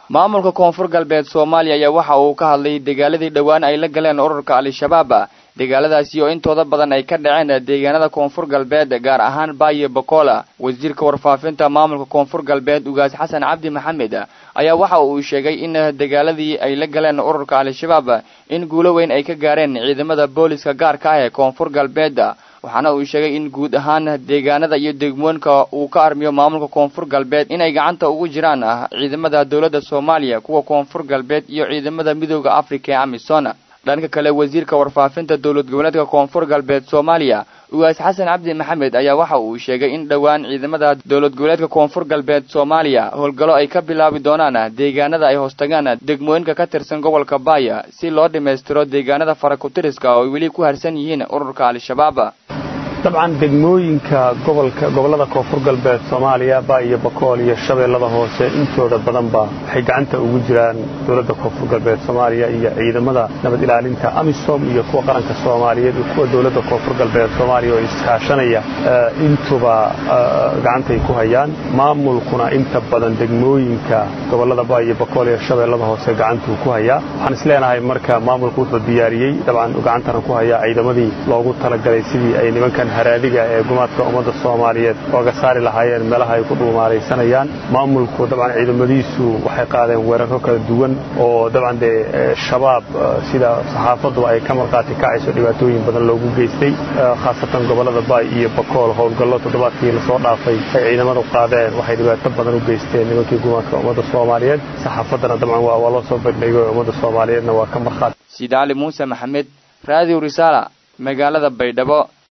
maamulka koonfur galbeed soomaaliya ayaa waxa uu ka hadlay dagaaladii dhowaan ay la galeen ururka al-shabaab dagaaladaasi oo intooda badan ay ka dhaceen deegaanada koonfur galbeed gaar ahaan baayo bokola wasiirka warfaafinta maamulka koonfur galbeed ugaas xasan cabdi maxamed ayaa waxa uu sheegay in dagaaladii ay la galeen ururka al-shabaab in guulo weyn ay ka gaareen ciidamada booliska gaarka ah ee koonfur galbeed waxaana uu sheegay in guud ahaan deegaanada iyo degmooyinka uu ka armiyo maamulka koonfur galbeed inay gacanta ugu jiraan ciidamada dowladda soomaaliya kuwa koonfur galbeed iyo ciidamada midooda africa ee amisom dhanka kale wasiirka warfaafinta dowlad goboleedka koonfur galbeed soomaaliya ugaas xasan cabdi maxamed ayaa waxa uu sheegay in dhowaan ciidamada dowlad goboleedka koonfur galbeed soomaaliya howlgallo ay ka bilaabi doonaan deegaanada ay hoostagaan degmooyinka ka tirsan gobolka baaya si loo dhammaystiro deegaanada farakutiriska oo ay weli ku harsan yihiin ururka al-shabaab dabcan degmooyinka gobolka gobollada koonfur galbeed soomaaliya baa iyo bakool iyo shabeellada hoose intooda badanba waxay gacanta ugu jiraan dowladda koonfur galbeed soomaaliya iyo ciidamada nabad ilaalinta amisom iyo kuwa qaranka soomaaliyeed iyo kuwa dowladda koonfur galbeed soomaaliya oo iskaashanaya intuba gacantay ku hayaan maamulkuna inta badan degmooyinka gobollada baa iyo bakool iyo shabeellada hoose gacantuu ku hayaa waxaan isleenahay marka maamulku wuxuu diyaariyey dabcan gacantana ku hayaa ciidamadii loogu talagalay sidii ay nimankan haraadiga ee gumaadka ummadda soomaaliyeed ooga saari lahaayeen meelaha ay ku dhuumaalaysanayaan maamulku dabcan ciidamadiisu waxay qaadeen weeraro kala duwan oo dabcan dee shabaab sida saxaafaddu ay ka marqaati kacayso dhibaatooyin badan loogu geystay khaasatan gobollada baay iyo bakool howlgallo toddobaadkii lasoo dhaafay ay ciidamadu qaadeen waxay dhibaato badan u geysteen nimankii gumaadka ummadda soomaaliyeed saxaafaddana dabcan waa loo soo bandhigay ummadda soomaaliyeedna waa ka markhaati siid cali muuse maxamed raadiw risaala magaalada baydhabo